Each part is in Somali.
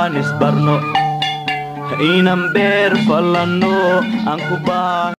aan isbarno inan beer fallanno aan ku baa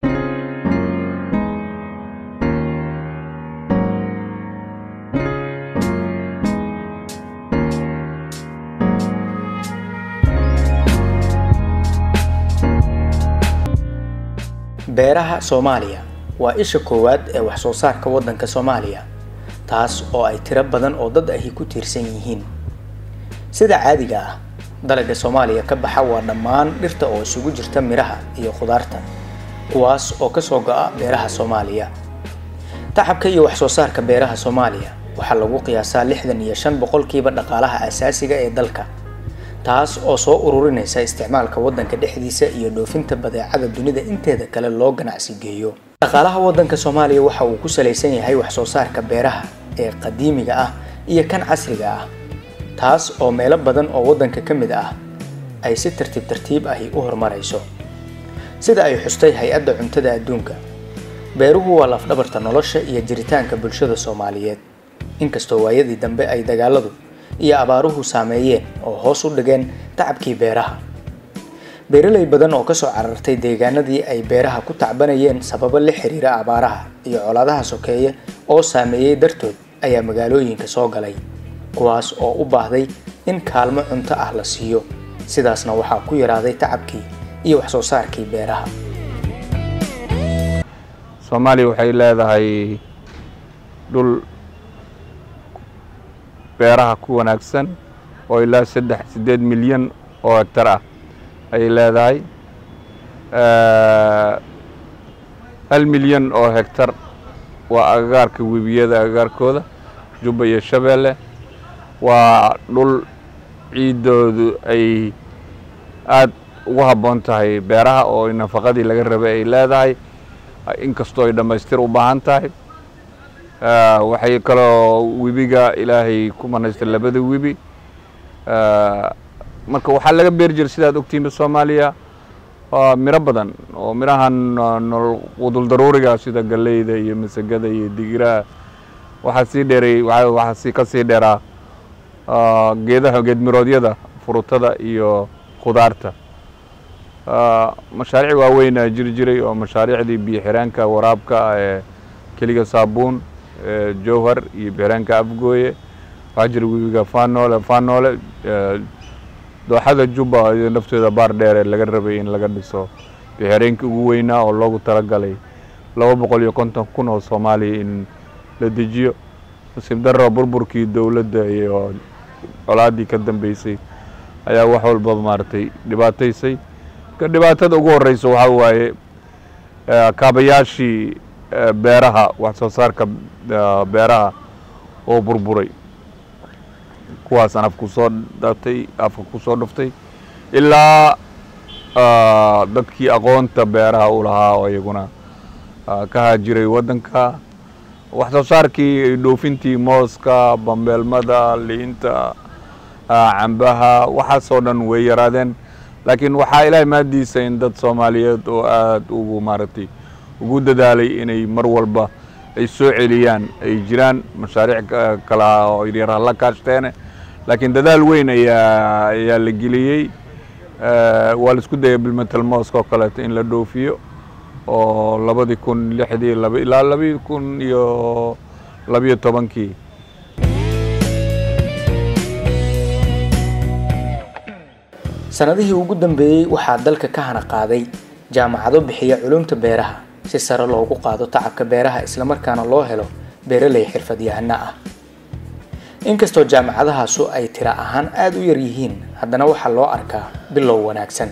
beeraha soomaaliya waa isha koowaad ee wax soo saarka waddanka soomaaliya taas oo ay tiro badan oo dad ahi ku tiirsan yihiin sida caadiga ah dalagga soomaaliya ka baxa waa dhammaan dhirta oo isugu jirta midhaha iyo khudaarta kuwaas oo ka soo go'a beeraha soomaaliya tacabka iyo wax soo saarka beeraha soomaaliya waxaa lagu qiyaasaa lixdan iyo shan boqolkiiba dhaqaalaha asaasiga ee dalka taas oo soo ururinaysa isticmaalka waddanka dhexdiisa iyo dhoofinta badeecada dunida inteeda kale loo ganacsi geeyo dhaqaalaha waddanka soomaaliya waxa uu ku salaysan yahay wax soo saarka beeraha ee qadiimiga ah iyo kan casriga ah taas oo meelo badan oo waddanka ka mid ah ay si tartiib tartiib ahi u horumarayso sida ay xustay hay-adda cuntada adduunka beeruhu waa lafdhabarta nolosha iyo jiritaanka bulshada soomaaliyeed inkastoo waayadii dambe ay dagaaladu iyo abaaruhu saameeyeen oo hoos u dhigeen tacabkii beeraha beeraley badan oo kasoo carartay deegaanadii ay beeraha ku tacbanayeen sababo la xiriira abaaraha iyo colaadaha sokeeye oo saameeyey dartood ayaa magaalooyinka soo galay kuwaas oo u baahday in kaalmo cunto ah la siiyo sidaasna waxaa ku yaraaday tacabkii iyo wax soo saarkii beeraha soomaaliya waxay leedahay dhul beeraha ku wanaagsan oo ilaa saddex siddeed milyan oo hegtar ah ayay leedahay hal milyan oo hegtar waa agagaarka webiyada agagaarkooda jubba iyo shabeelle waa dhul ciiddoodu ay aada ugu habboon tahay beeraha oo nafaqadii laga rabay ay leedahay inkastoo ay dhammaystir u baahan tahay waxay kaloo webiga ilaahay ku manaystay labada webi marka waxaa laga beeri jiray sidaad ogtiinba soomaaliya miro badan oo mirahan qudul daruuriga sida galleyda iyo masagada iyo digiraha waxaa sii dheeray waxaa sii ka sii dheeraa geedaha geedmiroodyada furutada iyo khudaarta mashaariic waaweynaa jiri jiray oo mashaariicdii biyo xiraanka waraabka ee keliga saabuun jowhar iyo bixiraanka afgooye waxaa jira webiga faanoole faanoole dooxada jubba iyo nafteeda baar dheere laga rabay in laga dhiso bixireenkii ugu weynaa oo loogu talagalay laba boqol iyo konton kun oo soomaaliya in la dejiyo nasiib darro burburkii dowladda iyo colaaddii ka dambeysay ayaa wax walbaba maaragtay dhibaataysay ka dhibaatada ugu horeysa waxaa waaye kaabayaashii beeraha wax soo saarka beeraha oo burburay kuwaasaan afku soo dhatay afka ku soo dhuftay ilaa dadkii aqoonta beeraha u lahaa oo iyaguna ka haajiray waddanka wax soo saarkii dhoofintii mooska bambeelmada liinta cambaha waxaasoo dhan way yaraadeen laakiin waxaa ilaahay maadiisa in dad soomaaliyeed oo aada ugu maaragtay ugu dadaalay inay mar walba ay soo celiyaan ay jiraan mashaariic kale ah oo yaryar hala kaashteene laakiin dadaal weyn ayaa ayaa la geliyey waa la isku dayay bilmetal mooska oo kaleeto in la dhoofiyo oo labadii kun lixdii laba ilaa labadii kun iyo labiyo tobankii sanadihii ugu dambeeyey waxaa dalka ka hana qaaday jaamacado bixiya culumta beeraha si sare loogu qaado tacabka beeraha islamarkaana loo helo beeraley xirfadyahano ah inkastoo jaamacadahaasu ay tira ahaan aada u yar yihiin haddana waxaa loo arkaa bilow wanaagsan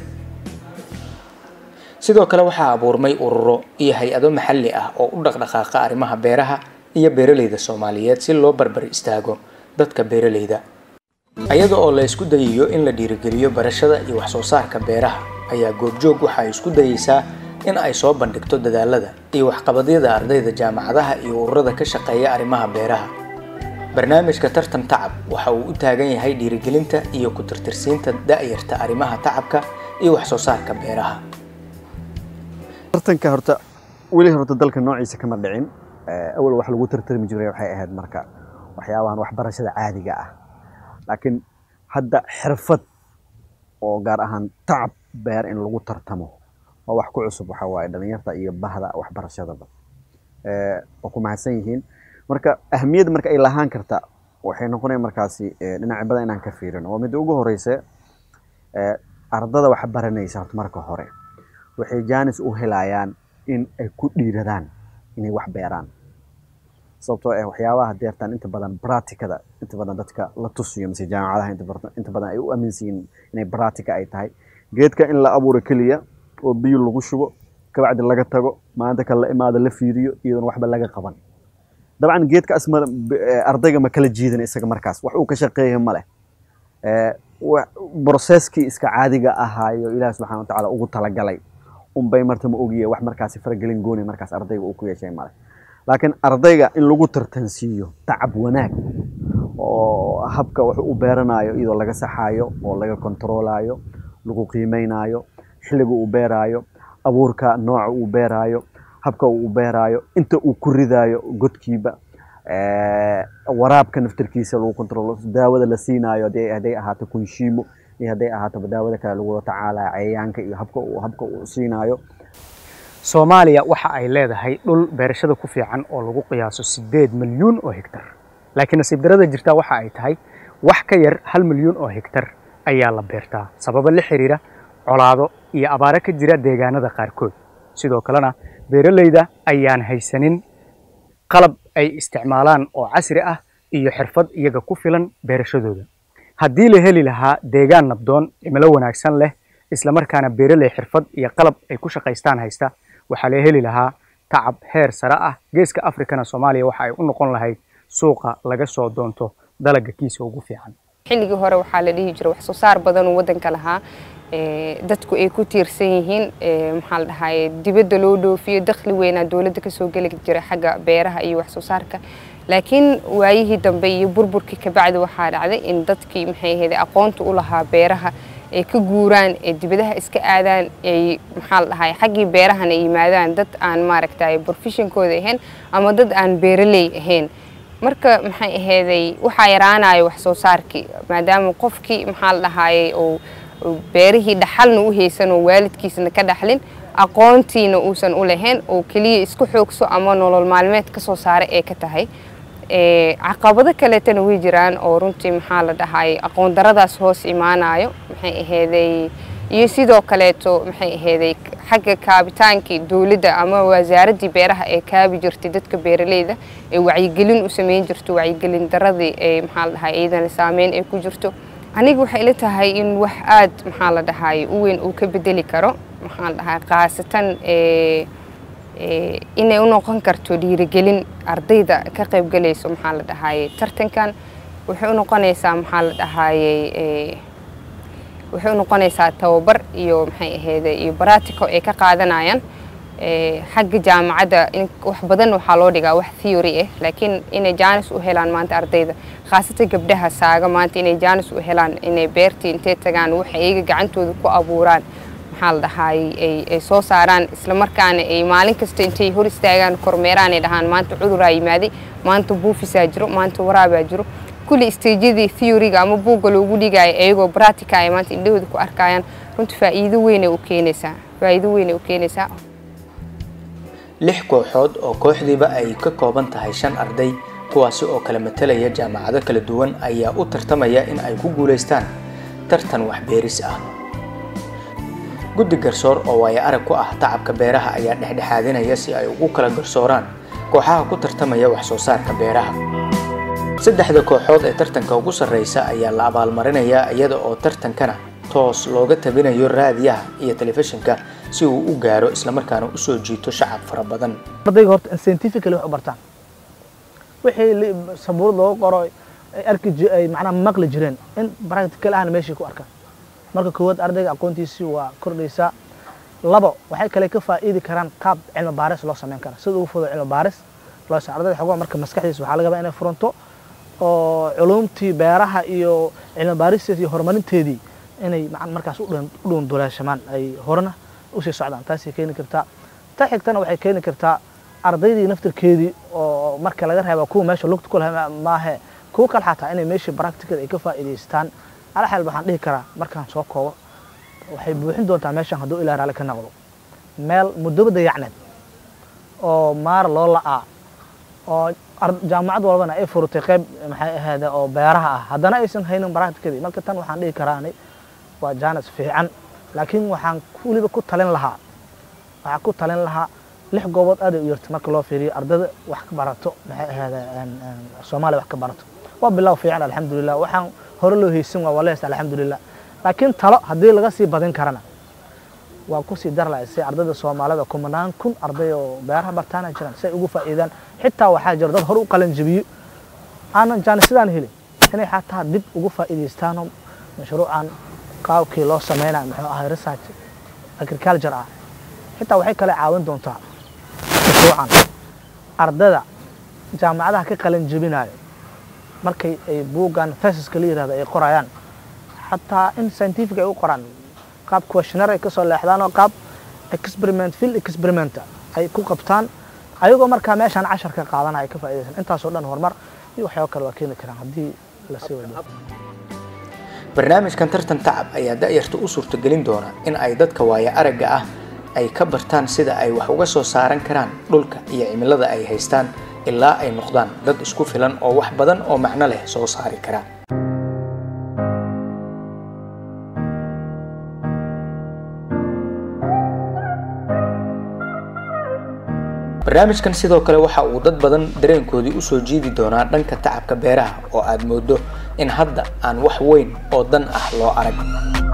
sidoo kale waxaa abuurmay ururo iyo hay-ado maxalli ah oo u dhaqdhaqaaqa arrimaha beeraha iyo beeraleyda soomaaliyeed si loo barbar istaago dadka beeraleyda ayada oo la isku dayayo in la dhiirigeliyo barashada iyo wax soo saarka beeraha ayaa goobjoog waxa ay isku dayeysaa in ay soo bandhigto dadaalada iyo waxqabadyada ardayda jaamacadaha iyo ururada ka shaqeeya arrimaha beeraha barnaamijka tartan tacab waxa uu u taagan yahay dhiirigelinta iyo ku tirtirsiinta da'yarta arrimaha tacabka iyo wax soo saarka beeraha tartanka horta weli horta dalka noociisa kama dhicin awal wax lagu tartarmi jiray waxay ahayd marka waxyaabahan waxbarashada caadiga ah laakiin hadda xirfad oo gaar ahaan tacab beer in lagu tartamo waa wax ku cusub waxa waaye dhalinyarta iyo bahda waxbarashadaba Eh, waa ku mahadsan yihiin marka ahamiyadda marka ay lahaan karta waxay noqonaya markaasi eh, dhinaca badan inaan ka fiirino waa midda ugu horeysa eh, ardada wax baranaysa horta marka hore waxay jaanis u helayaan in ay ku dhiiradaan inay wax beeraan sababtoo ah waxyaabaha deertaan inta badan practicada inta badan dadka la tusiyo mise jaamacadaha inta badan inta badan ay u aaminsan yihiin inay practica ay tahay geedka in la abuuro keliya oo biyo lagu shubo kabacdi laga tago maanta kale la imaado la fiiriyo iyadoon waxba laga qaban dabcan geedka asma ardayga ma kala jiidan isaga markaas wax uu ka shaqeeya ma leh Eh, wa- brocesskii iska caadiga ahaayo ilaah subxaana watacaala ugu talagalay unbay marta ma ogiye wax markaasi faragelin gooni markaas ardayga uu ku yeeshay male laakiin ardayga in lagu tartansiiyo tacab wanaag oo habka wax u beeranayo iyadoo laga saxaayo oo laga kontroolayo lagu qiimeynayo xilliga uu beeraayo abuurka nooca uu beeraayo habka uu beeraayo inta uu ku ridaayo godkiiba eh, waraabka naftarkiisa lagu kontrolo daawada la siinaayo hadday hadday ahaato kunshiimo iyo hadday ahaato daawada kale lagula tacaalayo cayayaanka iyo habka uu habka uu siinaayo soomaaliya waxa ay leedahay dhul beerashada ku fiican oo lagu qiyaaso sideed milyuun oo hektar laakiin nasiib darada jirta waxa ay tahay wax ka yar hal milyuun oo hektar ayaa la beertaa sababo la xiriira colaado iyo abaaro ka jira deegaanada qaarkood sidoo kalena beeralayda ayaan haysanin qalab ay isticmaalaan oo casri ah iyo xirfad iyaga ku filan beerashadooda haddii la heli lahaa deegaan nabdoon cimilo wanaagsan leh islamarkaana beeraley xirfad iyo qalab ay ku shaqaystaan haysta waxaa la heli lahaa tacab heer sare ah geeska afrikana soomaaliya waxa ay u noqon lahayd suuqa laga soo doonto dalagga kiisa ugu fiican xilligii hore waxaa la dhihi jiray wax soo saar badan uu waddanka lahaa ee, dadku ay ku tiirsan yihiin ee, maxaa la dhahaye dibadda loo dhoofiyo dakhli weynaa dowladda kasoo geli jiray xagga beeraha iyo wax soo saarka laakiin waayihii dambe iyo burburkii kabacdi waxaa dhacday in dadkii maxay ahayd aqoonta u lahaa beeraha ay ka guuraan ee dibadaha iska aadaan ay maxaa la dhahaye xaggii beerahana ay yimaadaan dad aan maaragtay professionkooda ahayn ama dad aan beeraley ahayn marka maxay aheeday waxaa yaraanayo wax soo saarkii maadaama qofkii maxaa la dhahaayey uu uu beerihii dhaxalna u haysan oo waalidkiisna ka dhaxlin aqoontiina uusan u lahayn oo keliya isku xoogso ama nolol maalmeed ka soo saara ee ka tahay Ee, caqabado kaleetana way jiraan oo runtii maxaa la dhahaayey aqoon daradaas hoos imaanayo maxay aheeday iyo sidoo kaleeto maxay aheeday xagga kaabitaankii dowladda ama wasaaraddii beeraha ee kaabi jirtay dadka beeraleyda ee wacyigelin u sameyn jirto wacyigelin daradii ee maxaa la dhahay iyadana saameyn ay ku jirto aniga waxay ila tahay in wax aad maxaa la dhahaay u weyn uu ka bedeli karo maxaa la dhahay khaasatan ee ee, inay u noqon karto dhiirigelin ardayda ka qaybgalayso maxaa la dhahaayey tartankan waxay u noqonaysaa maxaa la dhahaayey ee, waxay u noqonaysaa tababar iyo maxay ahayd iyo baratico ay ka qaadanayaan ee, xagga jaamacadda in wax badan waxaa loo dhigaa wax theory ah laakiin inay jaanis u helaan maanta ardayda khaasatan gabdhaha saaga maanta inay jaanis u helaan inay beertii intay tagaan waxa iyaga gacantooda ku abuuraan maxaa la dhahaayey ay ay soo saaraan isla markaana ay maalin kasta intay hor istaagaan kormeeraan ay dhahaan maanta cuduraa yimaaday maanta buufisaa jiro maanta waraabaa jiro kulli isteejyadii theoryga ama buugga loogu dhigaayo iyagoo practica ay maanta indhahooda ku arkayaan runtii faa'iido weynay u keenaysaa faa'iido weynay u keenaysaa lix kooxood oo kooxdiiba ay ka kooban tahay shan arday kuwaasi oo kala matalaya jaamacado kala duwan ayaa u tartamaya in ay ku guulaystaan tartan waxbeeris ah guddi garsoor oo waayo arag ku ah tacabka beeraha ayaa dhexdhexaadinaya si ay ugu kala garsooraan kooxaha ku tartamaya wax soo saarka beeraha saddexda kooxood ee tartanka ugu sarreysa ayaa la abaalmarinayaa iyada oo tartankana toos looga tabinayo raadiyaha iyo telefishinka si uu u gaaro islamarkaana usoo jiito shacab fara badan ardayga horta scientifically wax u bartaan wixii li- sabuurad looga qoro ay arki ji- ay macnaha maqli jireen in practical ahna meeshii ku arkaan marka koowaad ardayga aqoontiisii waa kordhaysaa labo waxay kale ka faa'iidi karaan qaab cilmi baaris loo sameyn kara sida ugu fudo cilmi baaris loo sameyn ardayda xogaa marka maskaxdiisa waxaa laga yaabaa inay furanto oo culumtii beeraha iyo cilmi baaristeedii iyo horumarinteedii inay macan markaas u dhuun- u dhuunduleeshamaan ay horena usii socdaan taasay keeni kartaa ta xigtana waxay keeni kartaa ardaydii naftirkeedii oo marka laga reeba kuwa meesha lugta ku lahaa maahe kuwa kale xataa inay meeshii practical ay ka faa'iidaystaan ala xal waxaan dhihi karaa markaan soo koobo waxay buuxin doontaa meeshan hadduu ilaa raalli ka noqdo meel muddoba dayacneed oo maar loo la'aa oo ar- jaamacad walbana ay furutay qayb maxay ahayd oo beeraha ah haddana aysan haynin practicadii marka tan waxaan dhihi karaani waa jaanis fiican laakiin waxaan weliba ku talin lahaa waxaan ku talin lahaa lix goobood aad ay u yartay marka loo fiiriyo ardada wax ka barato maxay ahayd soomaaliya wax ka barato waa bilow fiican alxamdulilah waxaan hore loo haysan waa walees alxamdulilah laakiin talo haddii laga sii badin karana waa kusii dar lahay si ardayda soomaalida kumanaan kun arday oo beeraha bartaana jiraan si ay ugu faa'iidaan xitaa waxaa jira dad hore u qalan jabiyo aanan jaanisidaan helin inay xataa dib ugu faa'iidaystaanoo mashruucan qaabkii loo sameynayo muxuu ahay research agriculture ah xitaa waxay kale caawin doontaa mashruucan ardayda jaamacadaha ka qalan jabinayo markay ay buuggan thesiska la yirahdo ay qorayaan xataa in scientific ay u qoraan qaab questionnaire ay kasoo leexdaan oo qaab experiment field experiment ay ku qabtaan ayagoo markaa meeshaan cashar ka qaadanaya ay ka faa'iidaysan intaasoo dhan horumar iyo waxyaabo kale waa keeni karaan haddii la sii wado barnaamijkan tartan tacab ayaa da'yarta u suurtagelin doona in ay dadka waaya aragga ah ay ka bartaan sida ay wax uga soo saaran karaan dhulka iyo cimilada ay haystaan ilaa ay noqdaan dad isku filan oo wax badan oo macno leh soo saari kara barnaamijkan sidoo kale waxa uu dad badan dareenkoodii usoo jiidi doonaa dhanka tacabka beeraha oo aad moodo in hadda aan wax weyn oo dan ah loo arag